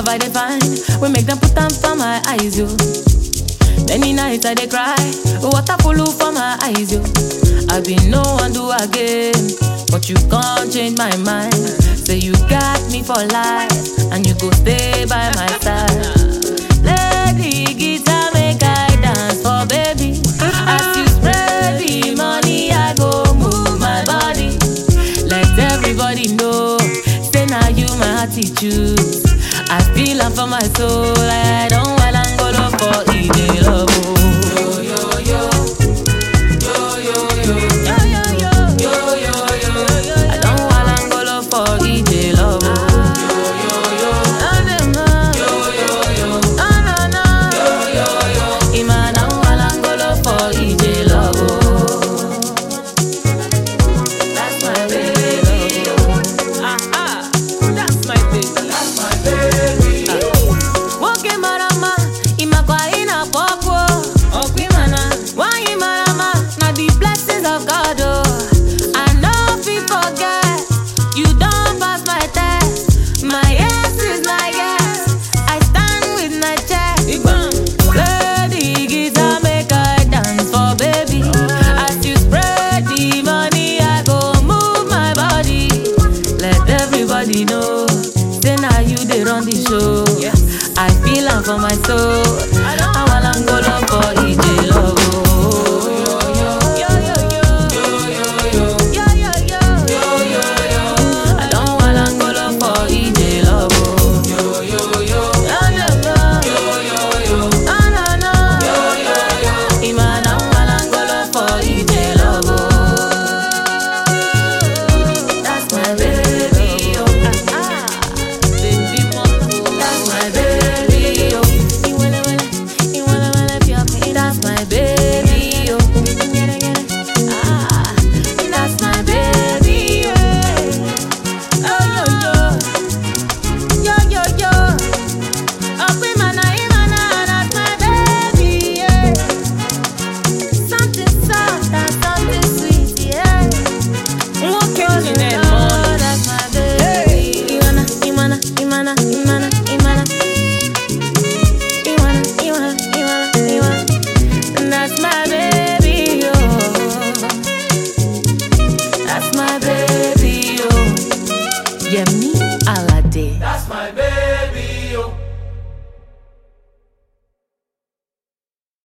I dey find, we make them put them for my eyes, yo. Many nights I dey cry, water full for my eyes, yo. I been no one do again, but you can't change my mind. Say you got me for life, and you go stay by my side. Lady guitar make I dance for baby. As you spread the money, I go move my body. Let everybody know, say now you my attitude. I feel am for my soul, I don't want Angola for Ide love. oh. Yo yo yo, yo yo yo, yo yo yo, yo yo yo. I don't want Angola for Ide love. oh. Yo yo yo, yo yo yo, no no no, yo yo yo. Ima na Angola for Ide love. oh. That's my baby. Ah ah, that's my baby. That's my baby. Woke marama, imakwa ina popo. Okwi mana, wanyi marama, na the blessings of God. Oh, I know if you forget, you don't pass my test. My yes is my yes. I stand with my chest. Play the guitar, make I dance for baby. As you spread the money, I go move my body. Let everybody know, say now you they run the show. I feel am for my soul. I want Angola for EJ love. oh. Yo, yo, yo. Yo, yo, yo. I don't want Angola for EJ love. oh. Yo, no, no. Ima na want Angola for EJ love. oh. That's my baby, oh. Ah, ah. Baby, mama, that's my baby, oh. You wanna, wanna, you wanna, wanna be up here. That's my baby, oh. Get it, get it. Ah, that's my baby, yeah. Oh, yo, yo. Yo, yo, yo. Up in my night, my night, that's my baby, yeah. Something soft and something sweet, yeah. Nwoke Oh, ji na-eme Lord, ọnụ. that's my baby. Iwana, Iwana, Imana, Imana, Imana. Iwana, Iwana, Iwana, Iwana. That's my baby, oh. That's my baby, oh. Yemi Alade. That's my baby.